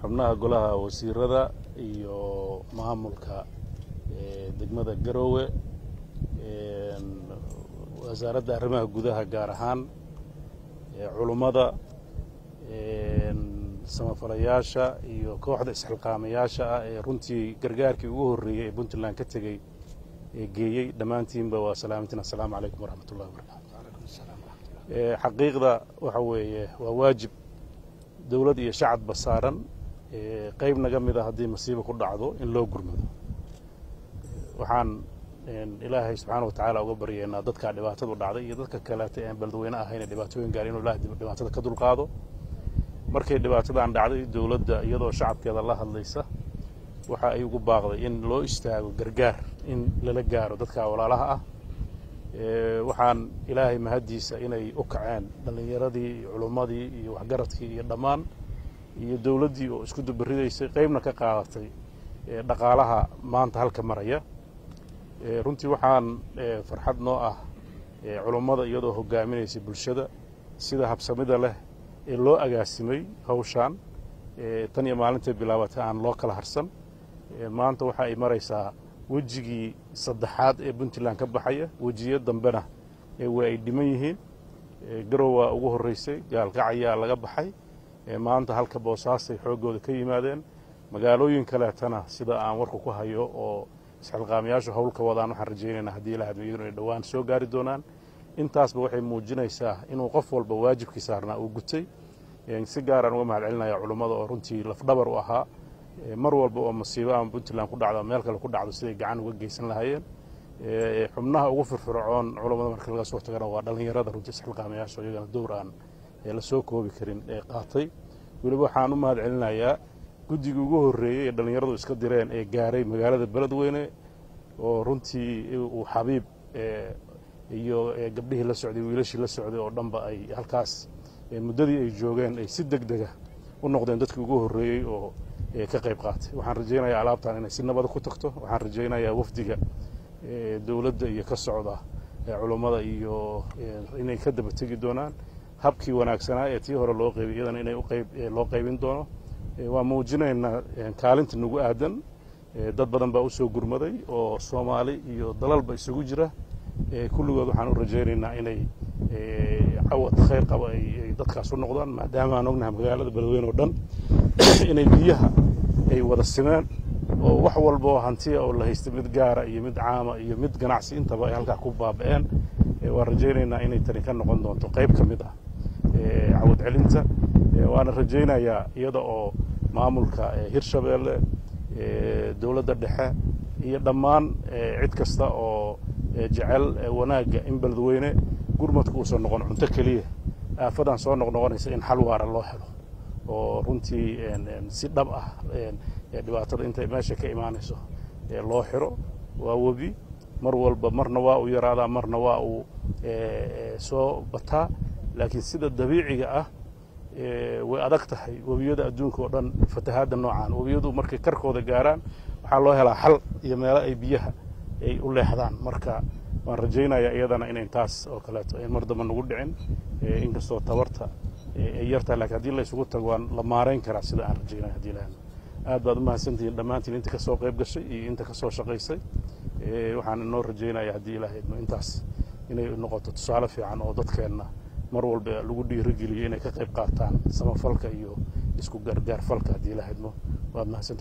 xubnaha golaha wasiirada iyo maamulka degmada garoowe wasaaradda arrimaha gudaha gaar ahaan culummada samafalayaasha iyo kooxda isxilqaamayaasha ah ee runtii gargaarkii ugu horreeyey ee puntland ka tegey ee geeyey dhammaantiinba waa salaamantiin assalaamu calaykum waraxmat ullahi wabarakatu xaqiiqda waxa weeye waa waajib dowlad iyo shacabba saaran qayb naga mid a haddii masiiba ku dhacdo in loo gurmado waxaan ilaahay subxaana watacaala uga baryeynaa dadkaa dhibaatadu dhacday iyo dadka kaleeta aan beledweyne ahayne dhibaatooyin gaar inuu ilahay dhibaatada ka dulqaado markay dhibaatadan dhacday dowladda iyadoo shacabkeeda la hadlaysa waxa ay ugu baaqday in loo istaago gargaar in lala gaaro dadka walaalaha ah waxaan ilaahay mahaddiisa inay u kaceen dhallinyaradii iyo culummadii iyo waxgaradkii iyo dhammaan iyo dowladdii oo isku dubaridaysay qaybna ka qaadatay dhaqaalaha maanta halka maraya runtii waxaan farxad noo ah culummada iyadoo hogaaminaysay bulshada sida habsamida leh ee loo agaasimay hawshaan tan iyo maalintay bilaabatay aan loo kala harsan maanta waxa ay maraysaa wejigii saddexaad ee puntland ka baxaya wejiyo dambena waa ay dhiman yihiin garow waa ugu horreysay gaalkacayaa laga baxay maanta halka boosaasay xooggooda ka yimaadeen magaalooyin kaleetana sida aan warka ku hayo oo isxilqaamayaashu hawl ka wadaan waxaan rajaynaynaa haddii ilaha admiyaduna ay dhowaan soo gaari doonaan intaasba waxay muujinaysaa inuu qof walba waajibkii saarnaa uu gutay si gaaraan uga mahad celinaya culummada oo runtii lafdhabar u ahaa mar walba oo masiibo ama puntland ku dhacdo meel kale ku dhacdo siday gacan uga geysan lahaayeen xubnaha ugu firfircoon culummada marka laga soo tagana waa dhallinyarada runtii isxilqaamayaasha oo iyagana dowr aan la soo koobi karin ee qaatay weliba waxaan u mahad celinayaa guddigii ugu horreeyey ee dhallinyaradu iska direen ee gaaray magaalada beledweyne oo runtii uu xabiib iyo gabdhihii la socday wiilashii la socday oo dhanba ay halkaas muddadii ay joogeen ay si deg dega u noqdeen dadkii ugu horreeyey oo ka qayb qaatay waxaan rajaynayaa alaabtan inay si nabada ku tagto waxaan rajaynayaa wafdiga dowladda iyo ka socda culummada iyo inay ka daba tegi doonaan habkii wanaagsanaa ee tii hore loo qaybay iyadana inay uqayb loo qaybin doono waa muujinaynaa kaalinta nagu aadan dad badan baa usoo gurmaday oo soomaali iyo dalalba isugu jira kulligood waxaan u rajaynaynaa inay cawad khayr qaba ay dadkaas u noqdaan maadaama aan ognahay magaalada beledweyne oo dhan inay biyaha ay wada simeen oo wax walba oo hantiya oo la haysta mid gaara iyo mid caama iyo mid ganacsi intaba ay halkaa ku baaba'een waan rajaynaynaa inay tani ka noqon doonto qayb ka mid ah cawad celinta waana rajaynayaa iyada oo maamulka hirshabeelle dowladda dhexe iyo dhammaan cid kasta oo jecel wanaagga in beledweyne gurmadku uusan noqon cunto keliya aafadan soo noqnoqonaysa in xal waara loo helo oo runtii si dhab ah dhibaatada intay meesha ka imaanayso loo xiro waa webi mar walba marna waa uu yaraadaa marna waa uu soo bataa laakiin sida dabiiciga ah way adag tahay webiyada adduunka oo dhan fatahaadda noocaan webiyadu markay karkooda gaaraan waxaa loo helaa xal iyo meelo ay biyaha ay u leexdaan marka waan rajaynayaa iyadana inayn taas oo kaleeto ayn mar damba nagu dhicin inkastoo tabarta ay yartahay lakiin haddii la isugu tago waan la maarayn karaa sida aan rajaynaya hadii lahadno aad baad u mahadsantihiin dhammaantiin inta ka soo qayb gashay iyo inta ka soo shaqaysay waxaan inoo rajaynaya haddii ilaah idmo intaas inay noqoto tusaale fiican oo dadkeenna mar walba lagu dhiirigeliyo inay ka qayb qaataan samafalka iyo isku gargaar falka haddii ilaah idmo waad mahadsantihin